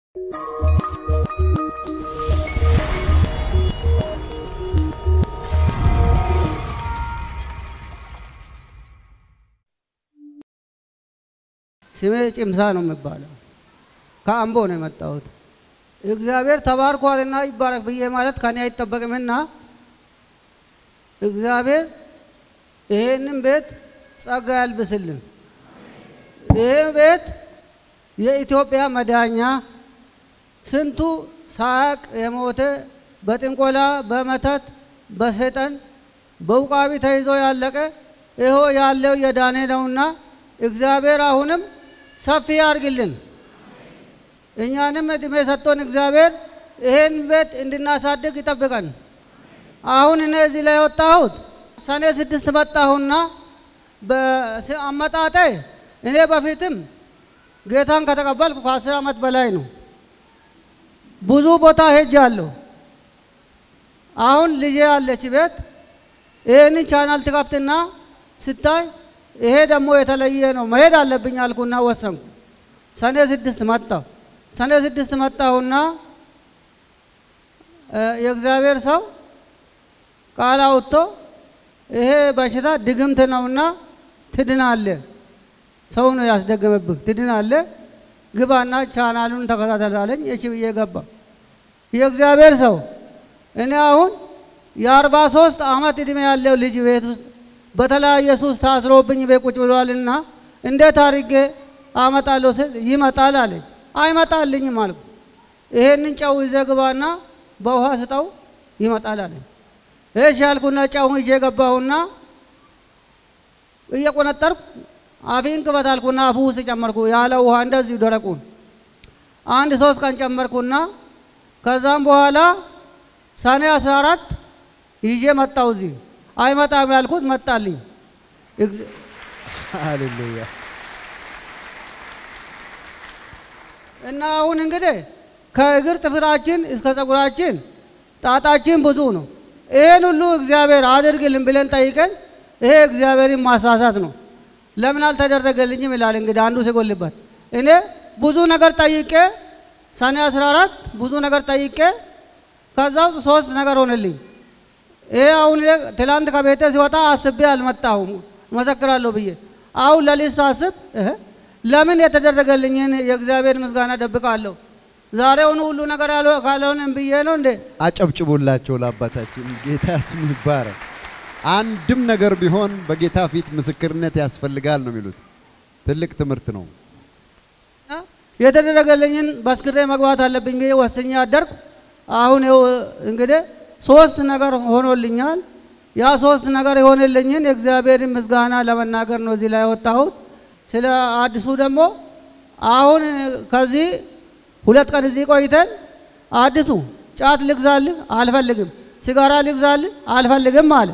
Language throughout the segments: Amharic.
ስሜ ጭምሳ ነው የሚባለው። ከአምቦ ነው የመጣሁት። እግዚአብሔር ተባርኳልና ይባረክ ብዬ ማለት ከኔ አይጠበቅምና እግዚአብሔር ይሄንን ቤት ጸጋ ያልብስልን። ይሄ ቤት የኢትዮጵያ መዳኛ ስንቱ ሳያቅ የሞተ በጥንቆላ በመተት በሰይጣን በውቃቢ ተይዞ ያለቀ ይሆ ያለው የዳኔ ነውና እግዚአብሔር አሁንም ሰፊ ያርግልን። እኛንም እድሜ ሰጥቶን እግዚአብሔር ይሄን ቤት እንድናሳድግ ይጠብቀን። አሁን እኔ እዚህ ላይ የወጣሁት ሰኔ ስድስት መጣሁና በአመጣጤ እኔ በፊትም ጌታን ከተቀበልኩ ከአስር ዓመት በላይ ነው። ብዙ ቦታ ሄጃለሁ። አሁን ልጄ ያለች ቤት ይህንን ቻናል ትከፍትና ስታይ ይሄ ደግሞ የተለየ ነው መሄድ አለብኝ አልኩና ወሰንኩ። ሰኔ ስድስት መጣሁ። ሰኔ ስድስት መጣሁና የእግዚአብሔር ሰው ቃል አውጥቶ ይሄ በሽታ ድግምት ነውና ትድናለ፣ ሰው ነው ያስደገመብህ፣ ትድናለ፣ ግባና ቻናሉን ተከታተል አለኝ። እሺ ብዬ ገባ። የእግዚአብሔር ሰው እኔ አሁን የአርባ ሶስት ዓመት ዕድሜ ያለው ልጅ ቤት ውስጥ በተለያየ ሱስ ታስሮብኝ ቤት ቁጭ ብሏልና እንዴት አድርጌ አመጣለሁ ስል ይመጣል አለኝ። አይመጣልኝም አልኩ። ይሄንን ጨው ይዘህ ግባና በውሃ ስጠው ይመጣል አለኝ። እሺ ያልኩና ጨውን ይዤ ገባሁና እየቆነጠርኩ አፊን ክፈት አልኩና አፉ ውስጥ ጨመርኩ። ያለ ውሃ እንደዚሁ ደረቁን አንድ ሶስት ቀን ጨመርኩና ከዛም በኋላ ሰኔ አስራ አራት ይዤ መጣሁ እዚህ አይመጣም ያልኩት መጣልኝ። ሃሌሉያ እና አሁን እንግዲህ ከእግር ጥፍራችን እስከ ጸጉራችን ጣጣችን ብዙ ነው። ይሄን ሁሉ እግዚአብሔር አድርግልን ብለን ጠይቀን ይሄ እግዚአብሔርን ማሳሳት ነው። ለምን አልተደረገልኝም ይላል እንግዲህ አንዱ ሲጎልበት። እኔ ብዙ ነገር ጠይቄ ሰኔ 14 ብዙ ነገር ጠይቄ ከዛ ውስጥ ሶስት ነገር ሆነልኝ። ይሄ አሁን ትላንት ከቤቴ ሲወጣ አስቤ አልመጣሁም መሰክራለሁ ብዬ አሁን ለሊት ሳስብ ለምን የተደረገልኝን የእግዚአብሔር ምስጋና ደብቃለሁ? ዛሬውኑ ሁሉ ነገር ካልሆነም ብዬ ነው እንዴ? አጨብጭቡላቸው ለአባታችን ጌታ ስሙ ይባረክ። አንድም ነገር ቢሆን በጌታ ፊት ምስክርነት ያስፈልጋል ነው የሚሉት። ትልቅ ትምህርት ነው። የተደረገልኝን በስክሬ መግባት አለብኝ ብዬ ወስኜ አደርኩ። አሁን ይኸው እንግዲህ ሶስት ነገር ሆኖልኛል። ያ ሶስት ነገር የሆነልኝን የእግዚአብሔርን ምስጋና ለመናገር ነው እዚህ ላይ የወጣሁት። ስለ አዲሱ ደግሞ አሁን ከዚህ ሁለት ቀን እዚህ ቆይተን አዲሱ ጫት ልግዛልህ አልፈልግም፣ ሲጋራ ልግዛልህ አልፈልግም አለ።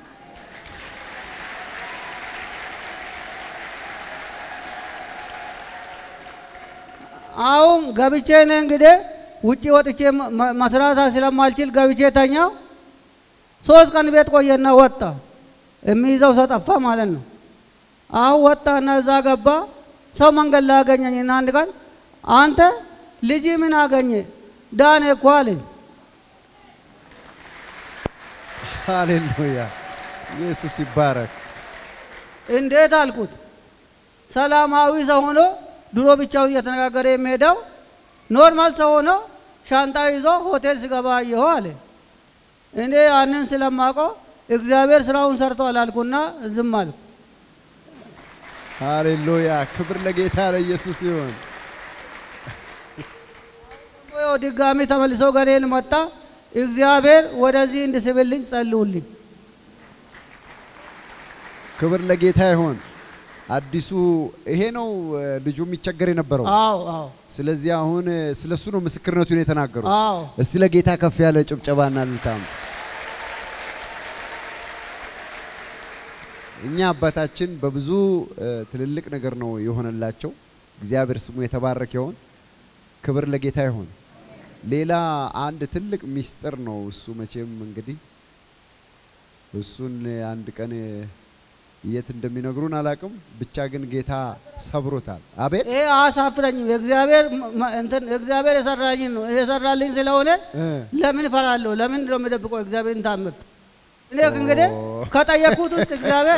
አሁን ገብቼ ነው እንግዲህ ውጭ ወጥቼ መስራት ስለማልችል ገብቼ ተኛው። ሶስት ቀን ቤት ቆየና ወጣ። የሚይዘው ሰው ጠፋ ማለት ነው። አሁን ወጣና እዛ ገባ። ሰው መንገድ ላይ አገኘኝና አንድ ቀን አንተ ልጅ ምን አገኘ? ዳኔ እኮ አለኝ። ሃሌሉያ ኢየሱስ ይባረክ። እንዴት አልኩት። ሰላማዊ ሰው ሆኖ ድሮ ብቻውን እየተነጋገረ የሚሄደው ኖርማል ሰው ሆኖ ሻንጣ ይዞ ሆቴል ስገባ አየሁ አለ። እኔ ያንን ስለማውቀው እግዚአብሔር ስራውን ሰርቷል አልኩና ዝም አልኩ። ሃሌሉያ ክብር ለጌታ ለኢየሱስ ይሁን። ያው ድጋሚ ተመልሶ ገኔን መጣ። እግዚአብሔር ወደዚህ እንድስብልኝ ጸልዩልኝ። ክብር ለጌታ ይሁን። አዲሱ ይሄ ነው ልጁ የሚቸገር የነበረው። አዎ አዎ ስለዚህ አሁን ስለሱ ነው ምስክርነቱን የተናገሩ። አዎ እስቲ ለጌታ ከፍ ያለ ጭብጨባና ልልታም። እኛ አባታችን በብዙ ትልልቅ ነገር ነው የሆነላቸው። እግዚአብሔር ስሙ የተባረከ ይሁን። ክብር ለጌታ ይሁን። ሌላ አንድ ትልቅ ሚስጥር ነው እሱ መቼም እንግዲህ እሱን አንድ ቀን የት እንደሚነግሩን አላቅም። ብቻ ግን ጌታ ሰብሮታል። አቤት ይሄ አያሳፍረኝም። የእግዚአብሔር መ- እንትን እግዚአብሔር የሰራልኝ ነው የሰራልኝ ስለሆነ እ፣ ለምን እፈራለሁ? ለምን ነው የምደብቀው እግዚአብሔርን ታምር? እኔ እንግዲህ ከጠየቅኩት ውስጥ እግዚአብሔር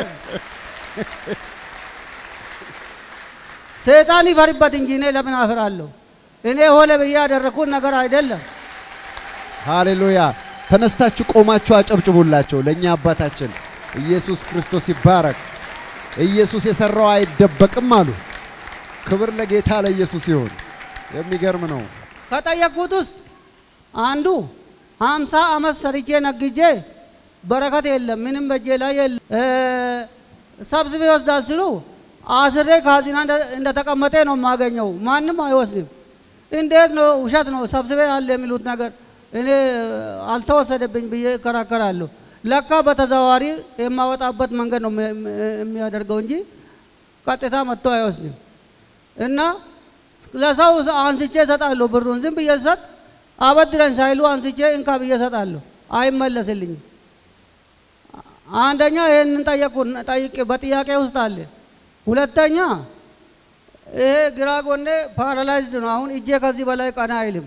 ሰይጣን ይፈርበት እንጂ እኔ ለምን አፍራለሁ? እኔ ሆነ ብዬ ያደረግኩት ነገር አይደለም። ሃሌሉያ! ተነስታችሁ ቆማችሁ አጨብጭቡላቸው ለእኛ አባታችን ኢየሱስ ክርስቶስ ይባረክ። ኢየሱስ የሰራው አይደበቅም አሉ። ክብር ለጌታ ለኢየሱስ ይሁን። የሚገርም ነው። ከጠየቅኩት ውስጥ አንዱ ሀምሳ ዓመት ሰርቼ ነግጄ በረከት የለም፣ ምንም በጄ ላይ የለም። እ፣ ሰብስቤ ይወስዳል ሲሉ አስሬ ካዚና እንደ- እንደተቀመጠ ነው የማገኘው። ማንም አይወስድም። እንዴት ነው? ውሸት ነው። ሰብስቤ ያለ የሚሉት ነገር እኔ አልተወሰደብኝ ብዬ እከራከራለሁ። ለካ በተዘዋዋሪ የማወጣበት መንገድ ነው የሚ- የሚያደርገው እንጂ ቀጥታ መጥቶ አይወስድም። እና ለሰው አንስቼ እሰጣለሁ ብሩን ዝም ብዬ ሰጥ አበድረኝ ሳይሉ አንስቼ እንካ ብዬ እሰጣለሁ። አይመለስልኝም። አንደኛ ይህንን ጠየቁ ጠይቄ በጥያቄ ውስጥ አለ። ሁለተኛ ይሄ ግራ ጎኔ ፓራላይዝድ ነው። አሁን እጄ ከዚህ በላይ ቀና አይልም።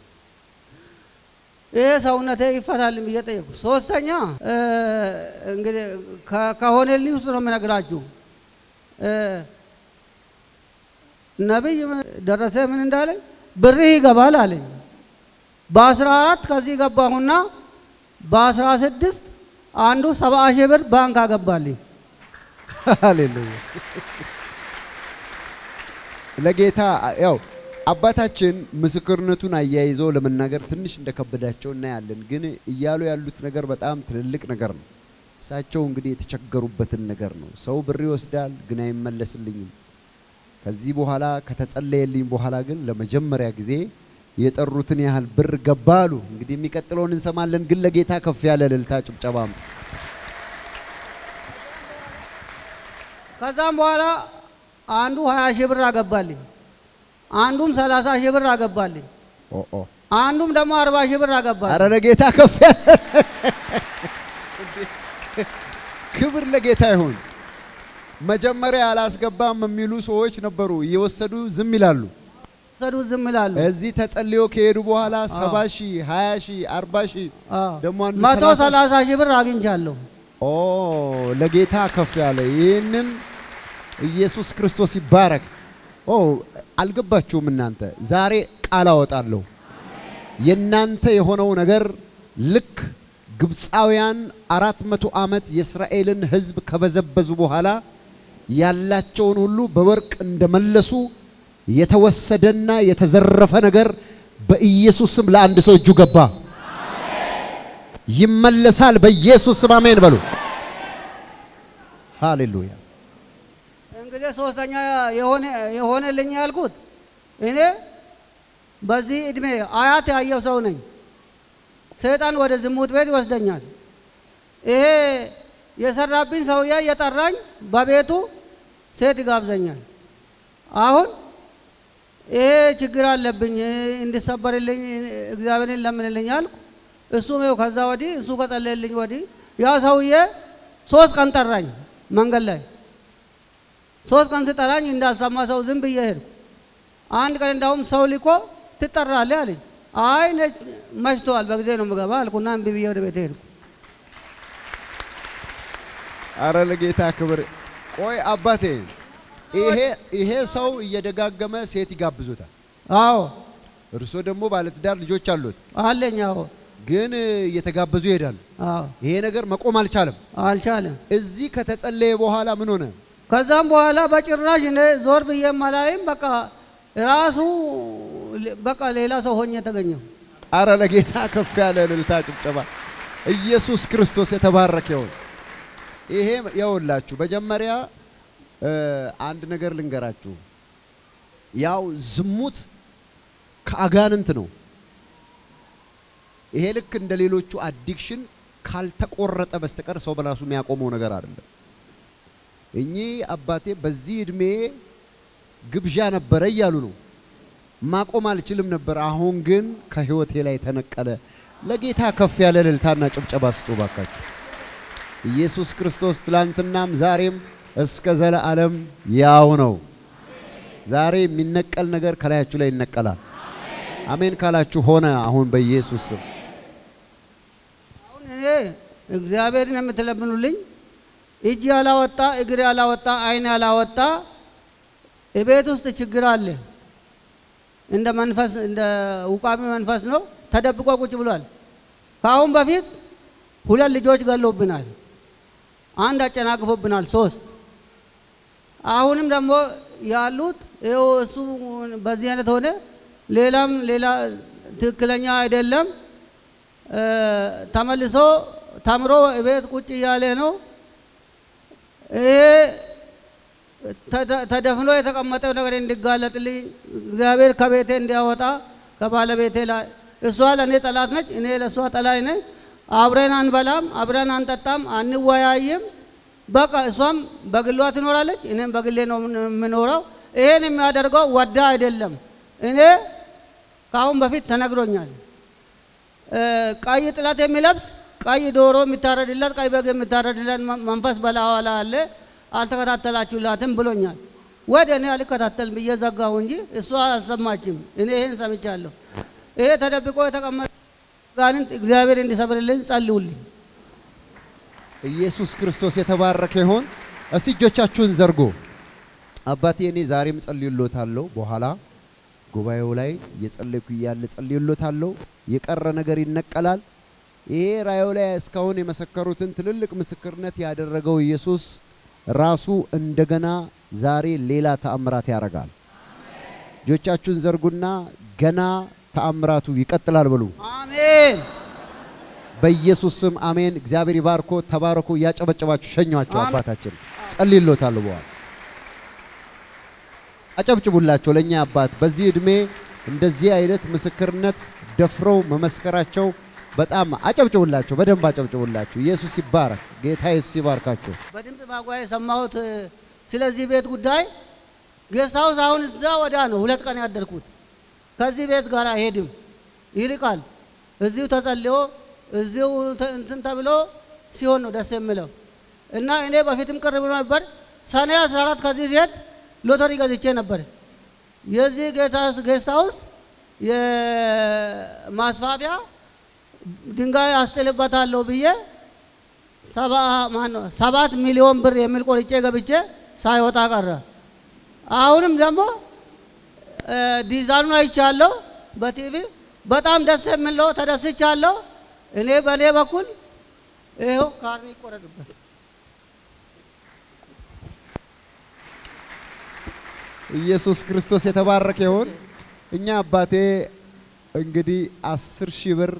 ይሄ ሰውነቴ ይፈታልም ብዬ ጠየቁ። ሶስተኛ እ፣ እንግዲህ ከ- ከሆነልኝ ውስጥ ነው የምነግራችሁ እ፣ ነቢይ ደረሰ ምን እንዳለኝ ብርህ ይገባል አለኝ። በአስራ አራት ከዚህ ገባሁና በአስራ ስድስት አንዱ ሰባ ሺህ ብር ባንክ አገባልኝ። ሃሌሉያ! ለጌታ ያው አባታችን ምስክርነቱን አያይዘው ለመናገር ትንሽ እንደከበዳቸው እናያለን። ግን እያሉ ያሉት ነገር በጣም ትልልቅ ነገር ነው። እሳቸው እንግዲህ የተቸገሩበትን ነገር ነው። ሰው ብር ይወስዳል፣ ግን አይመለስልኝም። ከዚህ በኋላ ከተጸለየልኝ በኋላ ግን ለመጀመሪያ ጊዜ የጠሩትን ያህል ብር ገባ አሉ። እንግዲህ የሚቀጥለውን እንሰማለን። ግን ለጌታ ከፍ ያለ እልልታ ጭብጨባም ከዛም በኋላ አንዱ ሀያ ሺህ ብር አገባልኝ። አንዱም ሰላሳ ሺህ ብር አገባልኝ። ኦ ኦ አንዱም ደግሞ አርባ ሺህ ብር አገባልኝ። አረ ለጌታ ከፍ ያለ ክብር ለጌታ ይሁን። መጀመሪያ አላስገባም የሚሉ ሰዎች ነበሩ። እየወሰዱ ዝም ይላሉ። ሰዱት ዝም ይላሉ። እዚህ ተጸልዮ ከሄዱ በኋላ ሰባ ሺህ ሀያ ሺህ አርባ ሺህ አዎ። ደግሞ አንዱ መቶ ሰላሳ ሺህ ሰላሳ ሺህ ብር አግኝቻለሁ። ኦ ለጌታ ከፍ ያለ ይህንን ኢየሱስ ክርስቶስ ይባረክ። ኦ አልገባችሁም እናንተ? ዛሬ ቃል አወጣለሁ። የእናንተ የሆነው ነገር ልክ ግብፃውያን አራት መቶ ዓመት የእስራኤልን ሕዝብ ከበዘበዙ በኋላ ያላቸውን ሁሉ በወርቅ እንደመለሱ የተወሰደና የተዘረፈ ነገር በኢየሱስ ስም ለአንድ ሰው እጁ ገባ። ይመለሳል። በኢየሱስ ስም አሜን በሉ። ሃሌሉያ። እንግዲህ ሶስተኛ የሆነ የሆነልኝ ያልኩት እኔ በዚህ እድሜ አያት ያየው ሰው ነኝ። ሰይጣን ወደ ዝሙት ቤት ይወስደኛል። ይሄ የሰራብኝ ሰውዬ እየጠራኝ በቤቱ ሴት ይጋብዘኛል። አሁን ይሄ ችግር አለብኝ እንዲሰበርልኝ እግዚአብሔርን ለምንልኝ አልኩ። እሱም ይኸው ከዛ ወዲህ እሱ ከጸለየልኝ ወዲህ ያ ሰውዬ ሶስት ቀን ጠራኝ መንገድ ላይ ሶስት ቀን ስጠራኝ እንዳልሰማ ሰው ዝም ብዬ ሄድኩ። አንድ ቀን እንዳውም ሰው ልኮ ትጠራለህ አለኝ። አይ እኔ መሽቷል በጊዜ ነው የምገባ አልኩና እምቢ ብዬ ወደ ቤት ሄድኩ። አረ ለጌታ ክብር። ቆይ አባቴ፣ ይሄ ይሄ ሰው እየደጋገመ ሴት ይጋብዙታል። አዎ እርሶ ደግሞ ባለትዳር ልጆች አሉት፣ አለኝ። አዎ ግን እየተጋበዙ ይሄዳሉ። አዎ ይሄ ነገር መቆም አልቻለም። አልቻለም። እዚህ ከተጸለየ በኋላ ምን ሆነ? ከዛም በኋላ በጭራሽ እኔ ዞር ብዬ ማላይም በቃ ራሱ በቃ ሌላ ሰው ሆኜ ተገኘሁ። አረ ለጌታ ከፍ ያለ እልልታ ጭብጨባ። ኢየሱስ ክርስቶስ የተባረከ ይሁን። ይሄ የውላችሁ መጀመሪያ እ አንድ ነገር ልንገራችሁ። ያው ዝሙት ከአጋንንት ነው። ይሄ ልክ እንደ ሌሎቹ አዲክሽን ካልተቆረጠ በስተቀር ሰው በራሱ የሚያቆመው ነገር አይደለም። እኚህ አባቴ በዚህ እድሜ ግብዣ ነበረ እያሉ ነው። ማቆም አልችልም ነበር፣ አሁን ግን ከህይወቴ ላይ ተነቀለ። ለጌታ ከፍ ያለ እልልታና ጭብጨባ ስጡ ባካችሁ። ኢየሱስ ክርስቶስ ትላንትናም ዛሬም እስከ ዘለዓለም ያው ነው። ዛሬ የሚነቀል ነገር ከላያችሁ ላይ ይነቀላል። አሜን ካላችሁ ሆነ። አሁን በኢየሱስ ስም አሁን እኔ እግዚአብሔርን የምትለምኑልኝ እጅ ያላወጣ እግር ያላወጣ ዓይን ያላወጣ የቤት ውስጥ ችግር አለ። እንደ መንፈስ እንደ ውቃሚ መንፈስ ነው። ተደብቆ ቁጭ ብሏል። ከአሁን በፊት ሁለት ልጆች ገሎብናል። አንድ አጨናቅፎብናል። ሶስት አሁንም ደግሞ ያሉት ይኸው እሱ በዚህ አይነት ሆነ። ሌላም ሌላ ትክክለኛ አይደለም። ተመልሶ ተምሮ ቤት ቁጭ እያለ ነው። ይሄ ተደፍኖ የተቀመጠው ነገር እንዲጋለጥልኝ እግዚአብሔር ከቤቴ እንዲያወጣ ከባለቤቴ ላይ እሷ ለእኔ ጠላት ነች፣ እኔ ለእሷ ጠላይ ነኝ። አብረን አንበላም፣ አብረን አንጠጣም፣ አንወያይም። በቃ እሷም በግሏ ትኖራለች፣ እኔም በግሌ ነው የምኖረው። ይሄን የሚያደርገው ወዳ አይደለም። እኔ ከአሁን በፊት ተነግሮኛል። ቀይ ጥለት የሚለብስ ቀይ ዶሮ የሚታረድለት ቀይ በግ የሚታረድለት መንፈስ በላዋ ላይ አለ፣ አልተከታተላችሁላትም ብሎኛል። ወደ እኔ አልከታተልም ብዬ ዘጋሁ እንጂ እሷ አልሰማችም። እኔ ይህን ሰምቻለሁ። ይሄ ተደብቆ የተቀመጠ ጋንንት እግዚአብሔር እንዲሰብርልኝ ጸልዩልኝ። ኢየሱስ ክርስቶስ የተባረከ ይሆን። እስቲ እጆቻችሁን ዘርጎ አባቴ እኔ ዛሬም ጸልዩሎታለሁ። በኋላ ጉባኤው ላይ እየጸለይኩ እያለ ጸልዩሎታለሁ። የቀረ ነገር ይነቀላል። ይሄ ራእዩ ላይ እስካሁን የመሰከሩትን ትልልቅ ምስክርነት ያደረገው ኢየሱስ ራሱ እንደገና ዛሬ ሌላ ተአምራት ያደርጋል። እጆቻችሁን ዘርጉና ገና ተአምራቱ ይቀጥላል በሉ። አሜን። በኢየሱስ ስም አሜን። እግዚአብሔር ይባርኮ። ተባረኮ። እያጨበጨባችሁ ሸኟቸው። አባታችን ጸልይሎታል። በኋላ አጨብጭቡላቸው ለእኛ አባት በዚህ ዕድሜ እንደዚህ አይነት ምስክርነት ደፍረው መመስከራቸው በጣም አጨብጭቡላቸው። በደንብ አጨብጭቡላቸው። ኢየሱስ ይባረክ። ጌታ ኢየሱስ ይባርካቸው። በድምፅ ማጓያ የሰማሁት ስለዚህ ቤት ጉዳይ ጌስት ሃውስ አሁን እዛ ወዳ ነው ሁለት ቀን ያደርኩት። ከዚህ ቤት ጋር አይሄድም፣ ይርቃል። እዚሁ ተጸልዮ እዚሁ እንትን ተብሎ ሲሆን ነው ደስ የሚለው እና እኔ በፊትም ቅር ብሎ ነበር። ሰኔ 14 ከዚህ ሲሄድ ሎተሪ ገዝቼ ነበር። የዚህ ጌስት ሃውስ የማስፋፊያ ድንጋይ አስጥልበታለሁ ብዬ ሰባ ማነው ሰባት ሚሊዮን ብር የሚል ቆርጬ ገብቼ ሳይወጣ ቀረ። አሁንም ደግሞ ዲዛይኑን አይቻለሁ በቲቪ በጣም ደስ የሚለው ተደስቻለሁ። እኔ በእኔ በኩል ይኸው ካርኒ ይቆረጥበት። ኢየሱስ ክርስቶስ የተባረከ ይሁን። እኛ አባቴ እንግዲህ አስር ሺህ ብር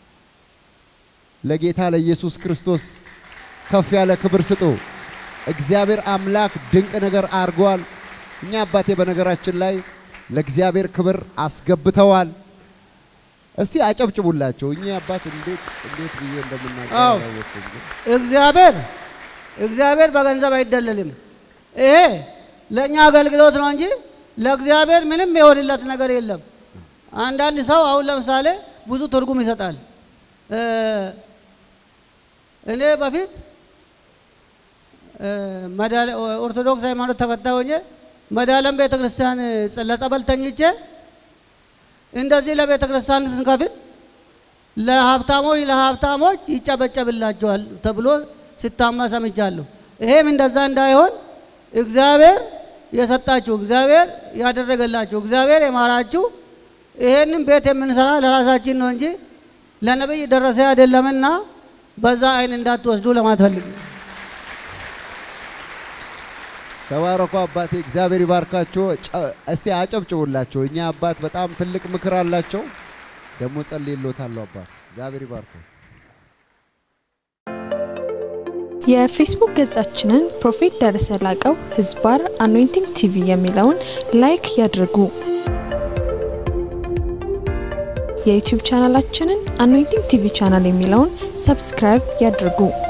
ለጌታ ለኢየሱስ ክርስቶስ ከፍ ያለ ክብር ስጡ። እግዚአብሔር አምላክ ድንቅ ነገር አድርጓል። እኛ አባቴ በነገራችን ላይ ለእግዚአብሔር ክብር አስገብተዋል። እስቲ አጨብጭቡላቸው። እኛ አባት እንዴት እንዴት ብዬ እንደምናገር አዎ። አላወቅኩም ግን እግዚአብሔር እግዚአብሔር በገንዘብ አይደለልም። ይሄ ለእኛ አገልግሎት ነው እንጂ ለእግዚአብሔር ምንም የሆንለት ነገር የለም። አንዳንድ ሰው አሁን ለምሳሌ ብዙ ትርጉም ይሰጣል። እ እኔ በፊት እ መድኃኔ- ኦርቶዶክስ ሃይማኖት ተከታይ ሆኜ መድኃኔዓለም ቤተ ክርስቲያን ለጸበል ተኝቼ እንደዚህ ለቤተ ክርስቲያን ስንከፍል ለሀብታሞች ለሀብታሞች ይጨበጨብላቸዋል ተብሎ ሲታማ ሰምቻለሁ። ይሄም እንደዛ እንዳይሆን እግዚአብሔር የሰጣችሁ እግዚአብሔር ያደረገላችሁ እግዚአብሔር የማራችሁ ይሄንን ቤት የምንሰራ ለራሳችን ነው እንጂ ለነብይ ደረሰ አይደለምና በዛ አይን እንዳትወስዱ ለማለት ፈልግ ተባረኩ አባቴ፣ እግዚአብሔር ይባርካቸው። ጨ- እስቲ አጨብጭቡላቸው። እኛ አባት በጣም ትልቅ ምክር አላቸው። ደግሞ ጸልይሎታለሁ አባት። እግዚአብሔር ይባርከው። የፌስቡክ ገጻችንን ፕሮፌት ደረሰ ላቀው ህዝባር አኖይንቲንግ ቲቪ የሚለውን ላይክ ያድርጉ። የዩቲዩብ ቻናላችንን አኖይንቲንግ ቲቪ ቻናል የሚለውን ሰብስክራይብ ያድርጉ።